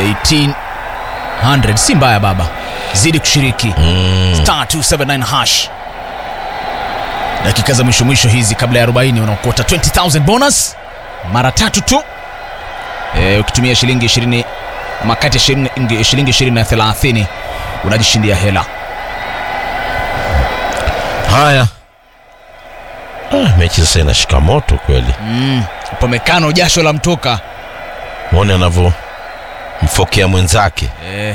1800 si mbaya baba zidi kushiriki star 279 hash dakika za mwisho mwisho hizi kabla ya 40 unaokota 20000 bonus mara tatu tu e, ukitumia shilingi 20 ama kati ya shilingi shilingi 20 na 30 unajishindia hela haya ah, mechi sasa inashika moto kweli pomekano jasho la mtoka mwone anavyo mfokea mwenzake e,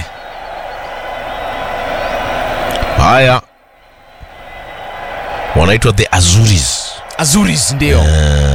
haya wanaitwa the azuris azuris ndio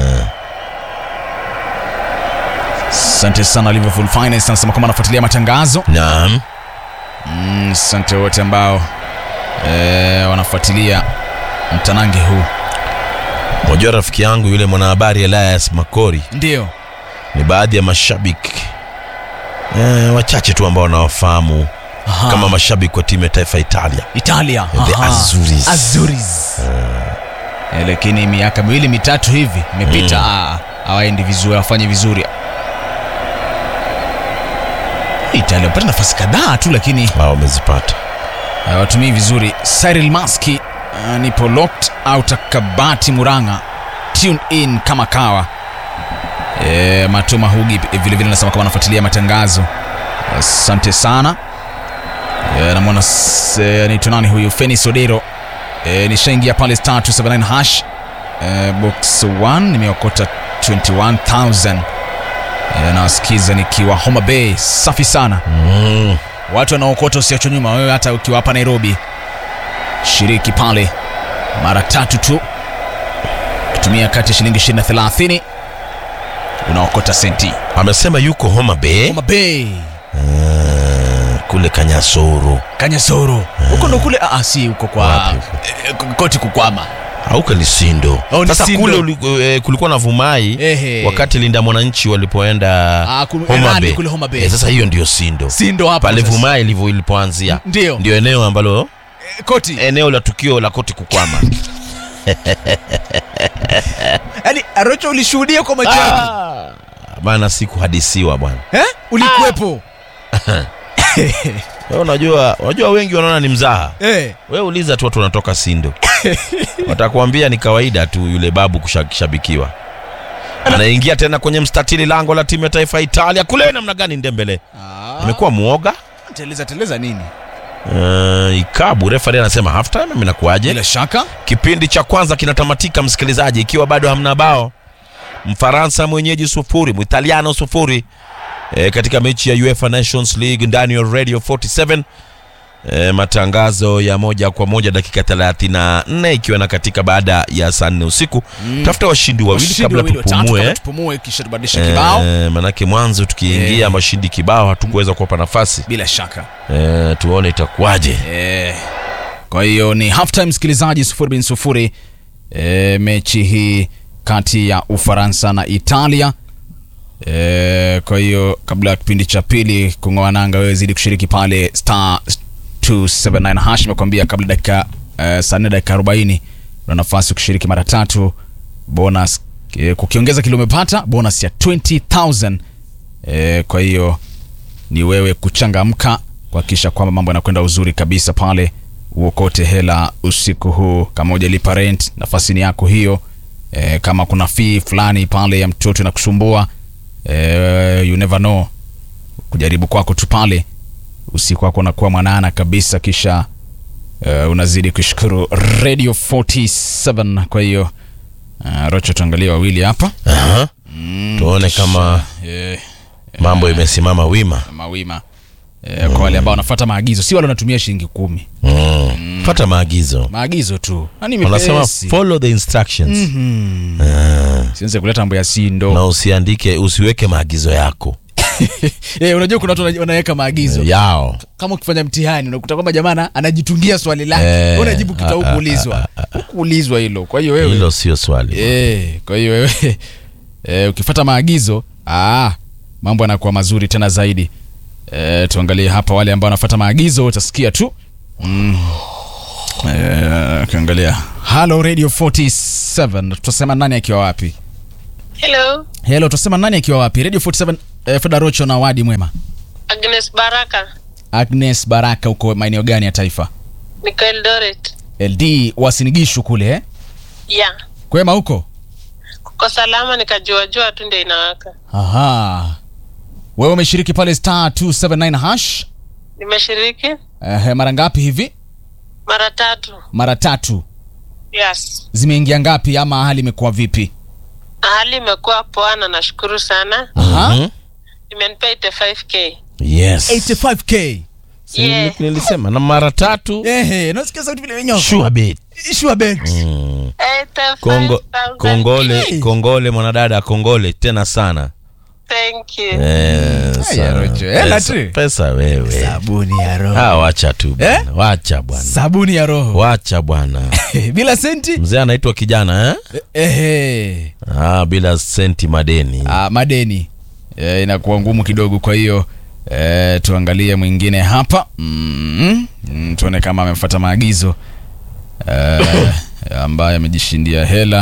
asante sana liverpool finance anasema kwamba anafuatilia matangazo naam Mm, asante wote ambao e, wanafuatilia mtanange huu unajua rafiki yangu yule mwanahabari elias makori ndio ni baadhi ya mashabiki eh, wachache tu ambao wanawafahamu Aha. kama mashabiki wa timu ya taifa ya italia italia The Aha. Azuris. Azuris. Eh, lakini miaka miwili mitatu hivi imepita mm. hawaendi vizuri hawafanyi vizuri italia wapata nafasi kadhaa tu lakini hao wamezipata hawatumii vizuri cyril maski uh, nipo locked out kabati muranga tune in kama kawa e, matuma hugi vilevile anasema kama anafuatilia matangazo asante sana e, namwona s- e, anaitwa nani huyu fenis odero e, nishaingia pale star 279 hash e, box 1 nimeokota 21000 e, nawasikiza nikiwa homa bay safi sana mm. watu wanaokota usiachwe nyuma wewe hata ukiwa hapa nairobi shiriki pale mara tatu tu ukitumia kati ya shilingi 20 na 30 unaokota senti amesema yuko homa bay homa bay uh, kule kanyasoro kanyasoro huko ndo kule ah, si huko kwa Wapi? eh, koti kukwama auka ni sindo Oh, ni sasa Sindo. kule uli, eh, kulikuwa na vumai Ehe. wakati linda mwananchi walipoenda Ah, ku- Homa Nandi Bay. kule Homa Bay. Eh, sasa hiyo ndio sindo si ndo hapo pale sasa. vumai ilivyo ilipoanzia ndio ndio eneo ambalo Eh, koti eneo la tukio la koti kukwama yaani arocho ulishuhudia kwa macho yako Ah, bana sikuhadisiwa bwana eh? ulikuwepo Wewe unajua unajua wengi wanaona ni mzaha eh. wewe uliza tu watu wanatoka sindo watakuambia ni kawaida tu yule babu kushabikiwa anaingia tena kwenye mstatili lango la timu ya taifa ya italia kule namna gani ndembele ah. imekuwa muoga teleza teleza nini uh, ikabu refari anasema half time mimi nakuaje bila shaka kipindi cha kwanza kinatamatika msikilizaji ikiwa bado hamna bao mfaransa mwenyeji sufuri mwitaliano sufuri e, katika mechi ya uefa nations league ndani ya radio 47 e, matangazo ya moja kwa moja dakika 34 ikiwa na katika baada ya saa nne usiku mm. tafuta washindi wawili Washindi kabla wawili watatu, tupumue kabla tupumue kisha tubadilishe kibao e, manake mwanzo tukiingia Eh. mashindi kibao hatukuweza kuwapa nafasi bila shaka e, tuone itakuwaje Eh, kwa hiyo ni halftime msikilizaji sufuri bin sufuri e, mechi hii kati ya ufaransa na italia e, kwa hiyo kabla ya kipindi cha pili kung'oa nanga wewe zidi kushiriki pale star 279 hash imekwambia kabla dakika e, saa nne dakika 40 una nafasi kushiriki mara tatu bonus e, kukiongeza kile umepata bonus ya 20000 e, kwa hiyo ni wewe kuchangamka kuhakikisha kwamba mambo yanakwenda uzuri kabisa pale uokote hela usiku huu kama hujalipa rent nafasi ni yako hiyo e, kama kuna fee fulani pale ya mtoto na kusumbua e, you never know kujaribu kwako tu pale usiku wako unakuwa mwanana kabisa kisha e, unazidi kushukuru radio 47 kwa hiyo uh, rocho tuangalie wawili hapa Aha. tuone kama e, mambo imesimama wima mawima e, kwa wale ambao wanafuata maagizo si wale wanatumia shilingi kumi mm. fata maagizo maagizo tu Yaani wanasema mepesi. follow the instructions sianze kuleta mambo ya si na ndo usiandike usiweke maagizo yako Eh, unajua kuna watu wana- wanaweka maagizo yao kama ukifanya mtihani unakuta kwamba jamana anajitungia swali lake Eh, Wewe unajibu kita ah, hukuulizwa hukuulizwa hilo kwa hiyo wewe hilo sio swali Eh, kwa hiyo wewe eh, ukifata maagizo ah, mambo yanakuwa mazuri tena zaidi eh, tuangalie hapa wale ambao wanafuata maagizo utasikia tu mm. eh, ukiangalia halo radio 47 tutasema nani akiwa wapi Hello, helo tutasema nani akiwa wapi radio 47 eh, feda rocho na wadi mwema Agnes Baraka, Agnes Baraka, uko maeneo gani ya taifa? niko Eldoret. LD wasinigishu kule eh? Ya, Kwema huko? kuko salama, nikajua jua tu ndio inawaka. Aha. Wewe umeshiriki pale star 279 hash Nimeshiriki eh, mara ngapi hivi? mara tatu. Mara tatu. Yes, Zimeingia ngapi ama hali imekuwa vipi? hali imekuwa poa na nashukuru sana. Aha. Mhm. Imenipea 85k. Yes. 85k. Si Yeah. nilisema na mara tatu Ehe, nasikia sauti vile vinyoka. sure bet. Sure bet. Mm. 85,000 Kongo, kongole Hey. kongole mwanadada kongole tena sana Thank you. eh, sana. Rocho, hela pesa, tu. pesa wewe Sabuni ya roho. ah, wacha tu bwana. Eh? wacha bwana Sabuni ya roho. wacha bwana Bila senti? mzee anaitwa kijana eh? Ehe. ah, bila senti madeni Ah, madeni e, inakuwa ngumu kidogo, kwa hiyo e, tuangalie mwingine hapa mm, mm, tuone kama amefuata maagizo e, ambaye amejishindia hela.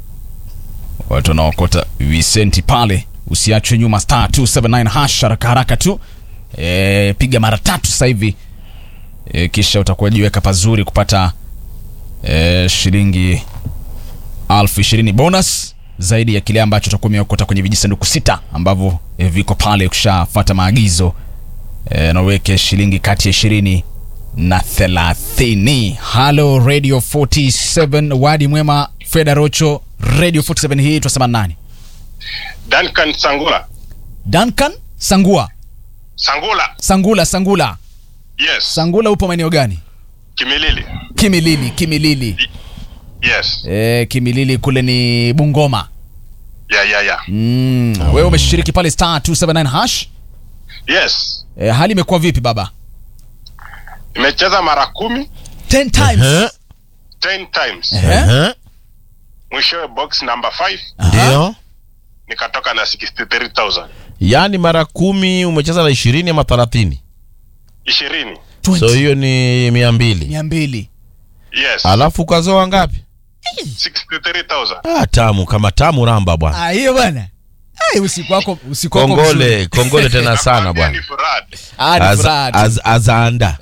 Watu wanaokota visenti pale, usiachwe nyuma, star 279 hash, haraka haraka tu e, piga mara tatu sasa hivi e, kisha utakuwa jiweka pazuri kupata e, shilingi elfu ishirini bonus zaidi ya kile ambacho utakuwa umeokota kwenye vijisanduku sita ambavyo eh, viko pale ukishafata maagizo eh, na uweke shilingi kati ya ishirini na thelathini. Halo Radio 47 wadi mwema, Feda Rocho, Radio 47 hii tunasema nani? Duncan Sangula. Duncan Sangua, Sangula. Sangula, Sangula, Yes. Sangula, upo maeneo gani? Kimilili. Kimilili, Kimilili. Yes. Eh, Kimilili kule ni Bungoma. Yeah, yeah, yeah. Mm. Wewe umeshiriki pale star 279 hash. Yes. Eh, hali imekuwa vipi baba? Nimecheza mara kumi 10 times. Eh, 10 times. Eh? eh, Mwishowe box number 5 ndio nikatoka na 63000. yaani mara kumi umecheza na ishirini ama thelathini 20. so hiyo ni mia mbili mia mbili Yes. alafu ukazoa ngapi 63000. ah, tamu kama tamu ramba bwana Ah, hiyo bwana Ai, usiku wako usiku wako kongole mzuri. kongole tena sana Nakwambia bwana ni furaha. Ah, ni Az- furaha tu. az- azaanda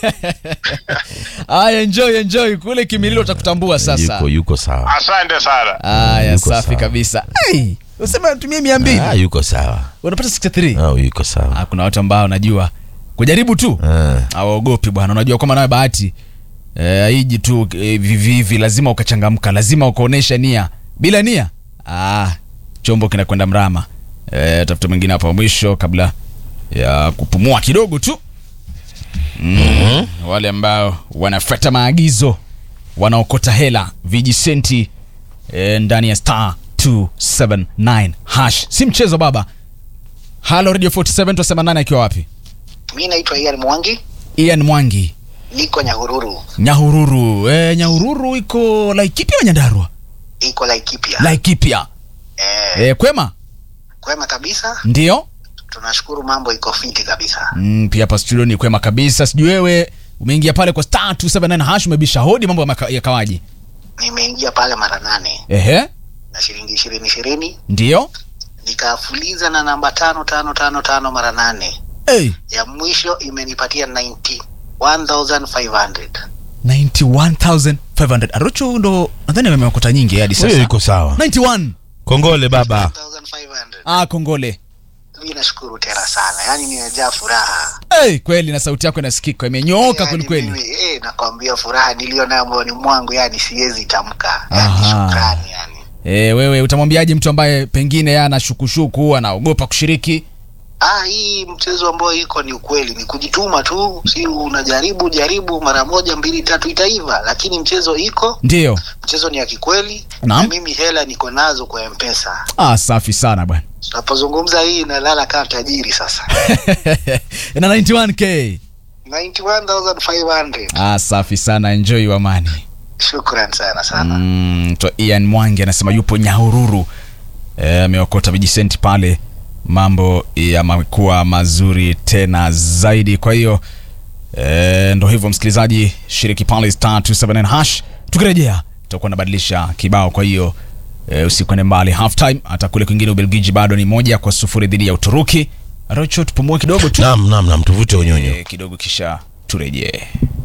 Aya, enjoy enjoy kule Kimililo utakutambua sasa. yuko yuko sawa Asante sana. Aya, Yuko safi sawa. kabisa. Ai, usema tumie 200. ah, yuko sawa Unapata 63. ah, yuko sawa Ah, kuna watu ambao najua kujaribu tu ah. hawaogopi bwana. Unajua kama nawe bahati eh, haiji tu eh, vivi hivi, lazima ukachangamka, lazima ukaonesha nia. Bila nia ah, chombo kinakwenda mrama. Eh, tafuta mwingine hapa mwisho kabla ya kupumua kidogo tu mm. Wale ambao wanafuata maagizo wanaokota hela vijisenti eh, ndani ya star 279 hash, si mchezo baba. Halo Radio 47 tunasema nani akiwa wapi? Mi naitwa Ian Mwangi, Ian Mwangi niko Nyahururu, Nyahururu. Eh, Nyahururu iko Laikipia au Nyandarua? iko Laikipia. Laikipia. Eh, Eh, kwema? kwema kabisa, Ndio? tunashukuru mambo iko fiti kabisa. Mm, pia hapa studio ni kwema kabisa. Sijui wewe umeingia pale kwa star 279 hash umebisha hodi mambo yameka- yakawaje? Nimeingia pale mara nane Ehe. na shilingi ishirini ishirini, Ndio? nikafuliza na namba tano tano tano tano mara nane. Hey, Ya mwisho imenipatia 91,500. 91500. Arocho ndo nadhani ameokota nyingi hadi huyo sasa. yuko sawa 91. kongole baba 91,500. Ah, kongole. Mi nashukuru tena sana, yaani nimejaa furaha. Hey, kweli na sauti yako inasikika imenyooka Yaani kweli kweli. mimi, eh, nakwambia furaha niliyo nayo moyoni mwangu, yani siwezi tamka, yani Aha. shukrani yani. Eh, wewe utamwambiaje mtu ambaye pengine yeye ana shukushuku anaogopa kushiriki? Ah, hii mchezo ambao iko ni ukweli, ni kujituma tu, si unajaribu jaribu mara moja mbili tatu itaiva, lakini mchezo iko, Ndio. mchezo ni ya kikweli Naam. na mimi hela niko nazo kwa mpesa. Ah, safi sana bwana. Tunapozungumza hii nalala kama tajiri sasa. na 91k 91,500. ah, safi sana enjoy amani Shukran sana sana. mm, to Ian Mwangi anasema yupo Nyahururu Eh, ameokota vijisenti pale mambo yamekuwa mazuri tena zaidi kwa hiyo e, ndo hivyo msikilizaji shiriki pale star 279 hash tukirejea tutakuwa nabadilisha kibao kwa hiyo e, usikwende mbali half time hata kule kwingine ubelgiji bado ni moja kwa sufuri dhidi ya uturuki Rocho, tupumue kidogo tu Naam, naam, naam, tuvute unyonyo. Eh, kidogo kisha turejee.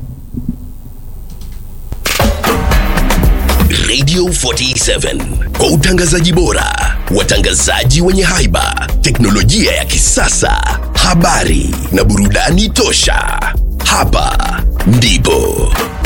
Radio 47 kwa utangazaji bora, watangazaji wenye haiba, teknolojia ya kisasa, habari na burudani tosha. Hapa ndipo